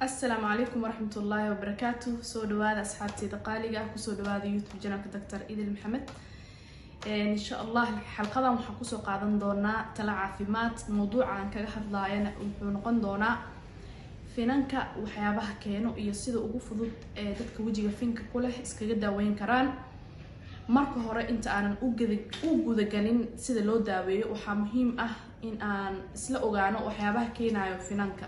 asalaamu calaykum waraxmat ullaahi wabarakaatu soo dhawaada asxaabteeda qaaliga ah kusoo dhawaada youtube janalka doctor idil maxamed insha allah xalqadan waxaan kusoo qaadan doonaa tala caafimaad mawduuca aan kaga hadlaayana wuxuu noqon doonaa finanka waxyaabaha keeno iyo sida ugu fudud ee dadka wejiga finka ku leh iskaga daaweyn karaan marka hore inta aanan u gudagalin sida loo daaweeyo waxaa muhiim ah in aan isla ogaano waxyaabaha keenayo finanka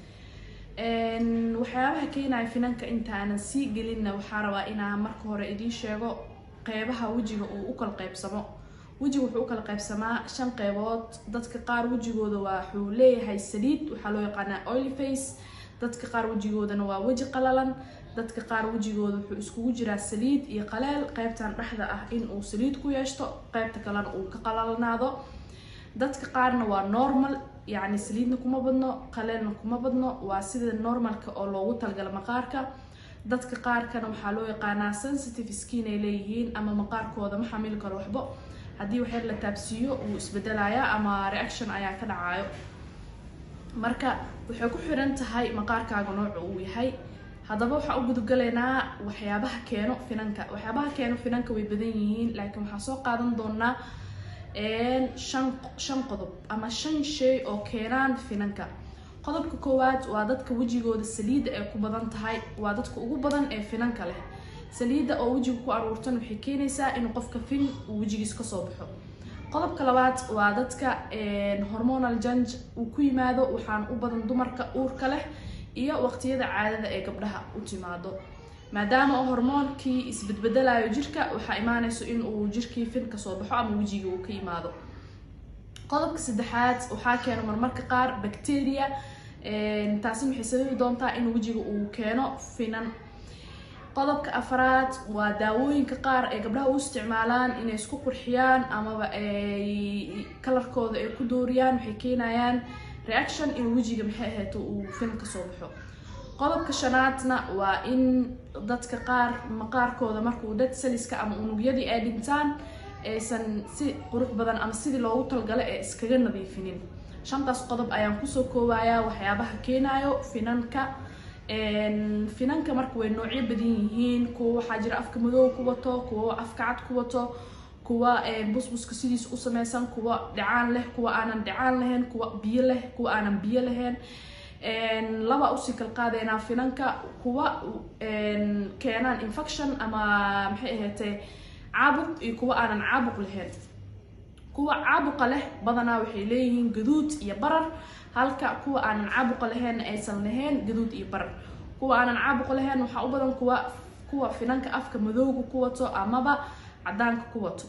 waxyaabaha keenaya finanka intaanan sii gelinna waxaa rabaa inaan marka hore idiin sheego qeybaha wejiga uu u kala qeybsamo wejiga wuxuu u kala qeybsamaa shan qeybood dadka qaar wejigooda waxuu leeyahay saliid waxaa loo yaqaanaa oily face dadka qaar wejigoodana waa weji qalalan dadka qaar wejigooda wuxuu iskugu jiraa saliid iyo qaleel qeybtan dhexda ah in uu saliid ku yeeshto qeybta kalena uu ka qalalnaado dadka qaarna waa normal yacni saliidna kuma badno qaleelna kuma badno waa sida normalka oo loogu talagala maqaarka dadka qaarkana waxaa loo yaqaanaa sensitive skin ay leeyihiin ama maqaarkooda ma xamili karo waxbo haddii waxyar la taabsiiyo wuu isbedelayaa ama reaction ayaa ka dhacayo marka waxay ku xiran tahay maqaarkaaga nooca uu yahay haddaba waxaa u gudugalaynaa waxyaabaha keeno finanka waxyaabaha keeno finanka way badan yihiin laakiin waxaan soo qaadan doonaa shan shan qodob ama shan shay oo keenaan finanka qodobka koowaad waa dadka wejigooda saliidda ay ku badan tahay waa dadka ugu badan ee finanka leh saliidda oo wejiga ku aruurtan waxay keenaysaa inuu qofka fin uu wejigiis kasoo baxo qodobka labaad waa dadka hormonal janj uu ku yimaado waxaan u badan dumarka uurka leh iyo waqtiyada caadada ee gabdhaha u timaado maadaama hormoonkii isbedbedelayo jirka waxaa imaanayso in uu jirkii fin kasoo baxo ama wejiga uu ka yimaado qodobka saddexaad waxaa keeno marmarka qaar bacteria taasi waxay sababi doontaa in wejiga uu keeno finan qodobka afraad waa daawooyinka qaar ee gabdhaha u isticmaalaan inay isku qurxiyaan amaba ay kalarkooda ay ku dooriyaan waxay keenayaan reaction in wejiga maxay ahayd uu fin kasoo baxo qodobka shanaadna waa in dadka qaar maqaarkooda markuu dad saliska ama unugyadii ay dhintaan aysan si qurux badan ama sidii loogu talgalo ee iskaga nadiifinin shantaas qodob ayaan kusoo koobayaa waxyaabaha keenayo finanka finanka marka way noocyo badan yihiin kuwa waxaa jira afka madow ku wato kuwa afka cad ku wato kuwa busbuska sidiis u sameysan kuwa dhacaan leh kuwa aanan dhacaan lahayn kuwa biyo leh kuwa aanan biyo lahayn laba usii kal qaadeynaa finanka kuwa keenaan infection ama maxay ahaatee caabuq iyo kuwa aanan caabuq lahayn kuwa caabuqa leh badanaa waxay leeyihiin gaduud iyo barar halka kuwa aanan caabuqa lahayn aysan lahayn gaduud iyo barar kuwa aanan caabuqa lahayn waxaa u badan kuwa kuwa finanka afka madowga ku wato amaba cadaanka ku wato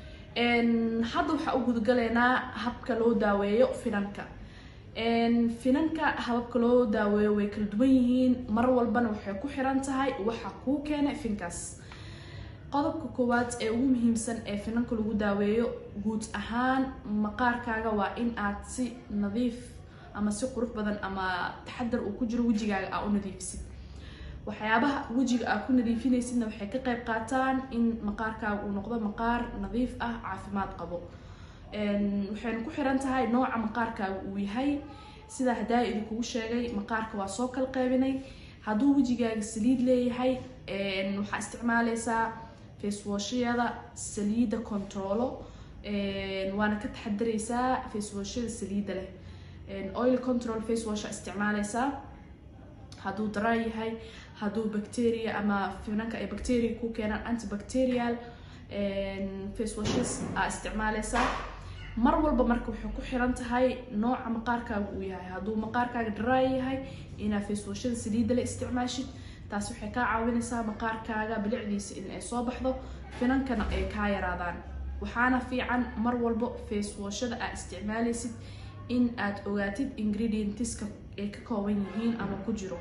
hadda waxaa u gudagalaynaa habka loo daaweeyo finanka finanka hababka loo daaweeyo way kala duwan yihiin mar walbana waxay ku xiran tahay waxa kuu keenay finkaas qodobka koowaad ee ugu muhiimsan ee finanka lagu daaweeyo guud ahaan maqaarkaaga waa in aad si nadiif ama si qurux badan ama taxadar uu ku jiro wejigaaga aa u nadiifisid waxyaabaha wejiga aad ku nadiifinaysidna waxay ka qayb qaataan in maqaarkaaga uu noqdo maqaar nadiif ah caafimaad qabo waxayna ku xiran tahay nooca maqaarkaaga uu yahay sidaa hadaa idinkugu sheegay maqaarka waa soo kala qeybinay hadduu wejigaaga saliid leeyahay waxaa isticmaaleysaa facewashyada saliidda controlo waana ka taxadareysaa facewashyada saliidda leh oil control facewasha isticmaaleysaa hadduu dara yahay hadduu bacteria ama finanka ay bacteria ku keenaan antibacterial facewashes aa isticmaaleysaa mar walba marka waxay ku xiran tahay nooca maqaarkaaga uu yahay hadduu maqaarkaaga dry yahay inaa facewashada saliidda la isticmaashid taas waxay kaa caawinaysaa maqaarkaaga bilicdiisa in ay soo baxdo finankana ay kaa yaraadaan waxaana fiican mar walba facewashada aad isticmaaleysid in aad ogaatid ingredientiska ay ka kooban yihiin ama ku jiro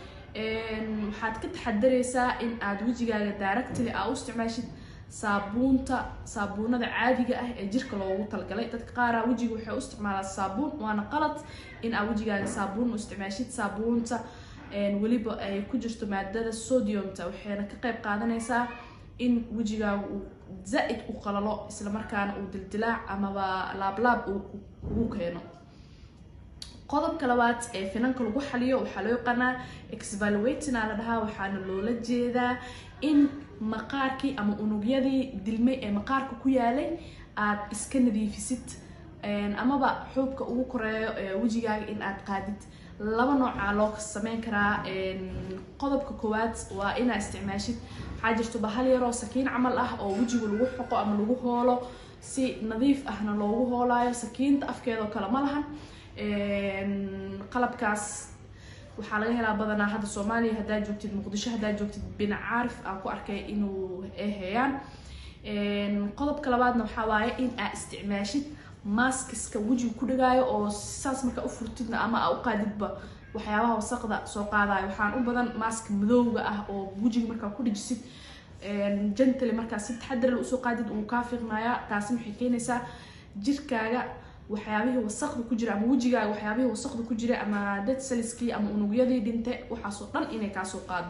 waxaad ka taxadareysaa in aad wejigaaga daaragtili aa u isticmaashid saabuunta saabuunada caadiga ah ee jirka loogu talgalay dadka qaaraa wejiga waxay u isticmaalaa saabuun waana qalad in aad wejigaaga saabuun u isticmaashid saabuunta weliba ay ku jirto maadada sodiumta waxayna ka qayb qaadanaysaa in wejigaaga uu zaa-id u qalalo islamarkaana uu dildilaac amaba laablaab ugu keeno qodobka labaad ee finanka lagu xaliyo waxaa loo yaqaanaa exvaluatina la dhahaa waxaana loola jeedaa in maqaarkii ama unugyadii dilmay ee maqaarka ku yaalay aad iska nadiifisid amaba xuubka ugu koreeyo wejigaaga in aad qaadid laba noocaa loo sameyn karaa qodobka koowaad waa inaa isticmaashid waxaa jirto bahal yaroo sakiin camal ah oo wejiga lagu xoqo ama lagu hoolo si nadiif ahna loogu hoolaayo sakiinta afkeedoo kale ma lahan qalabkaas waxaa laga helaa badanaa hadda soomaaliya haddaa joogtid muqdisho haddaa joogtid binac caarif aan ku arkay inuu heeyaan qodobka labaadna waxaa waaye in aa isticmaashid maskiska wejiga ku dhagaayo oo saas markaa u furtidna ama aa u qaadidba waxyaabaha wasaqda soo qaadayo waxaan u badan mask madowga ah oo wejiga markaa ku dhajisid jantale markaa si taxadar la usoo qaadid uu kaa fiiqnayaa taasi waxay keenaysaa jirkaaga waxyaabihii wasaqda ku jira ama wejigaaga waxyaabihii wasaqda ku jira ama dead cellskii ama unugyadii dhinte waxaasoo dhan inay kaasoo qaado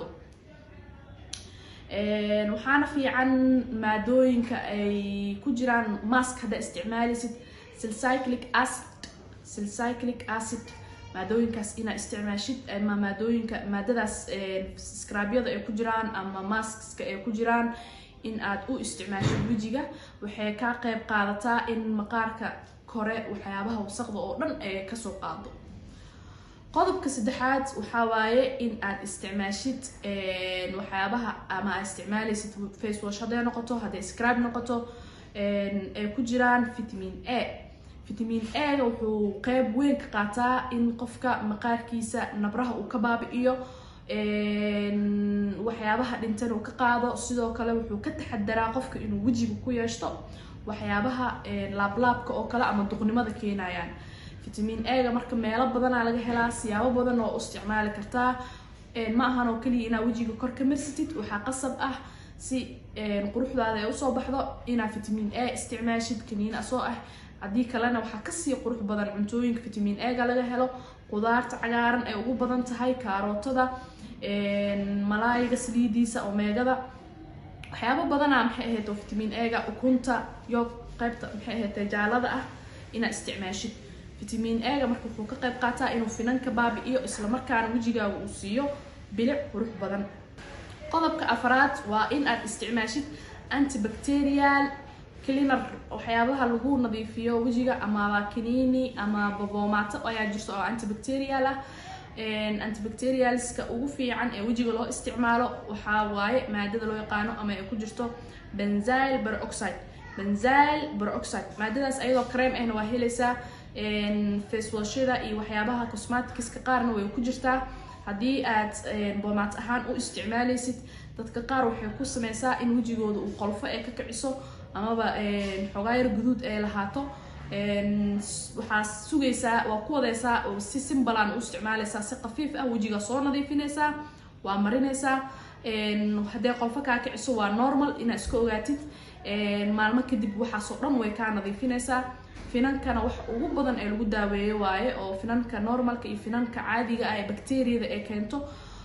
waxaana fiican maadooyinka ay ku jiraan mask haddaa isticmaalaysid silcyclic acid silcyclic acid maadooyinkaas inaa isticmaashid ama maadooyinka maadadaas skrabyada ay ku jiraan ama maskska ay ku jiraan in aad u isticmaashid wejiga waxay kaa qeyb qaadataa in maqaarka kore waxyaabaha wasaqda oo dhan ay kasoo qaado qodobka saddexaad waxaa waaye in aad isticmaashid waxyaabaha ama aad isticmaalaysid face wash hadday noqoto hadday scrab noqoto ay ku jiraan vitamin a vitamin a-ga wuxuu qeyb weyn ka qaataa in qofka maqaarkiisa nabraha uu ka baabi-iyo waxyaabaha dhintan uu ka qaado sidoo kale wuxuu ka taxadaraa qofka inuu wejiga ku yeeshto waxyaabaha laablaabka oo kale ama duqnimada keenayaan vitamin a-ga marka meelo badanaa laga helaa siyaabo badan oo u isticmaali kartaa ma ahan oo keliya inaa wejiga kor ka marsatid waxaa qasab ah si quruxdaada ay usoo baxdo inaa vitamin a isticmaashid kaniin asoo ah haddii kalena waxaa kasii qurux badan cuntooyinka vitamin a-ga laga helo qudaarta cagaaran ay ugu badan tahay kaarootada malaayiga saliidiisa omeegada waxyaabo badana maxay ahayd oo vitamin a-ga ukunta iyo qeybta maxay ahayd jaalada ah inaa isticmaashid vitamin a-ga marka wuxuu ka qeyb qaataa inuu finanka baabi-iyo islamarkaana wejigaaga uu siiyo bilic qurux badan qodobka afraad waa in aad isticmaashid antibacterial cleaner waxyaabaha lagu nadiifiyo wejiga ama kaniini ama baboomato ayaa jirto oo antibacterial ah antibacterialska ugu fiican ee wejiga loo isticmaalo waxaa waaye maadada loo yaqaano ama ay ku jirto benzyl peroxide benzyl peroxide maadadaas ayadoo cream ahna waa helaysaa facewashada iyo waxyaabaha cosmaticska qaarna way ku jirtaa haddii aad boomaat ahaan u isticmaalaysid dadka qaar waxay ku sameysaa in wejigooda uu qolfo ee ka kiciso amaba xogaayar guduud ay lahaato waxaa sugaysaa waa ku wadeysaa oo si simbalan u isticmaalaysaa si khafiif ah wejiga soo nadiifinaysaa waa marinaysaa haddee qolfo kaa kiciso waa normal inaa iska ogaatid maalmo kadib waxaasoo dhan way kaa nadiifinaysaa finankana wax ugu badan ee lagu daaweeyo waaye oo finanka normalka iyo finanka caadiga ah ee bacteriyada ee keento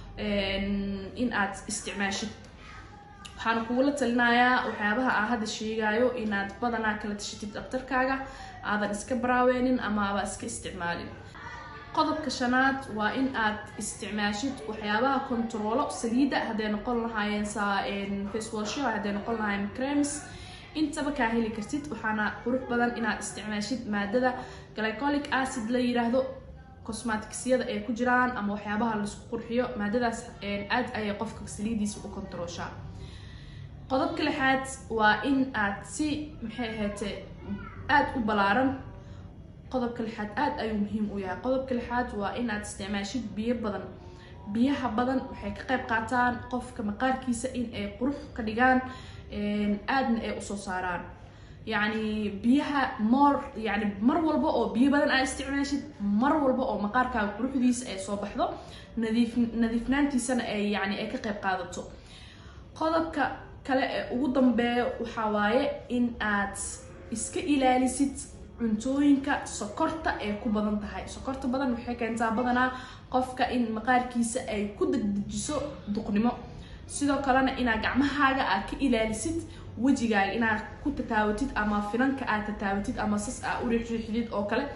in aad isticmaashid waxaana kugula talinayaa waxyaabaha aan hadda sheegayo inaad badanaa kala tashatid dhaktarkaaga aadan iska baraaweynin ama aba iska isticmaalin qodobka shanaad waa in aad isticmaashid waxyaabaha controlo saliida hadday noqon lahaayeen facewasho hadday noqon lahaayeen crems intaba kaa heli kartid waxaana qurux badan inaad isticmaashid maadada glycolic acid la yiraahdo cosmaticsiyada ay ku jiraan ama waxyaabaha laisku qurxiyo maadadaas aad ayay qofka saliidiisa u controlshaa qodobka lixaad waa in aad si maxay ahaate aada u balaaran qodobka lixaad aada ayuu muhiim u yahay qodobka lixaad waa in aad isticmaashid biyo badan biyaha badan waxay ka qayb qaataan qofka maqaarkiisa in ay qurux ka dhigaan aadna ay usoo saaraan yacni biyaha moor yani mar walba oo biyo badan aa isticmaashid mar walba oo maqaarkaaga quruxdiisa ay soo baxdo nadiif nadiifnaantiisana ay yani ay ka qayb qaadato qodobka kale ee ugu dambeeya waxaa waaye in aad iska ilaalisid cuntooyinka sokorta ay ku badan tahay sokorta badan waxay keentaa badanaa qofka in maqaarkiisa ay ku degdejiso duqnimo sidoo kalena inaad gacmahaaga aad ka ilaalisid wejigaaga inaad ku tataawatid ama finanka aad tataawatid ama sas aa u riixriixdid oo kale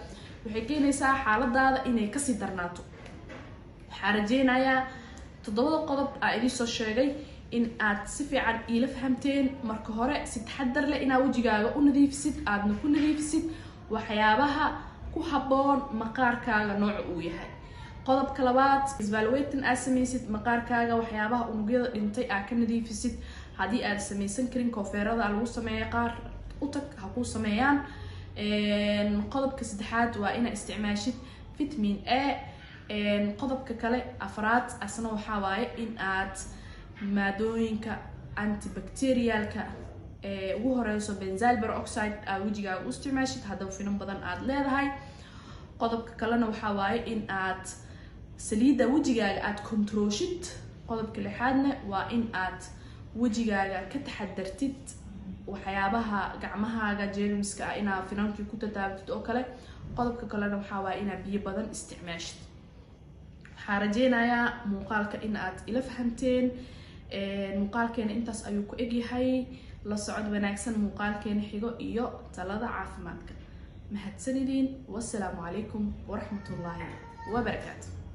waxay keenaysaa xaaladaada inay kasii darnaato waxaa rajeynayaa toddobada qodob aa idin soo sheegay in aad si fiican iila fahamteen marka hore si taxadar leh inaad wejigaaga u nadiifisid aadna ku nadiifisid waxyaabaha ku habboon maqaarkaaga nooca uu yahay qodobka labaad isvalweytan aad samaysid maqaarkaaga waxyaabaha unugyada dhintay aad ka nadiifisid haddii aad samaysan karin koofeerada lagu sameeya qaar u tag ha kuu sameeyaan qodobka saddexaad waa inaad isticmaashid vitamin a qodobka kale afraad asna waxaa waaye in aad maadooyinka antibacterialka ee ugu horeyso benzal peroxide aad wejigaaga u isticmaashid haddaba finan badan aada leedahay qodobka kalena waxaa waaye in aad saliidda wejigaaga aada controoshid qodobka lixaadna waa in aad wejigaaga ka taxadartid waxyaabaha gacmahaaga jermiska ah inaad finankii ku tataabtid oo kale qodobka kalena waxaa waaye inaad biyo badan isticmaashid waxaa rajeynayaa muuqaalka in aad ila fahamteen muuqaalkeena intaas ayuu ku egyahay la socod wanaagsan muuqaalkeena xigo iyo talada caafimaadka mahadsanidin wasalaamu calaykum waraxmatullaahi wabarakaatu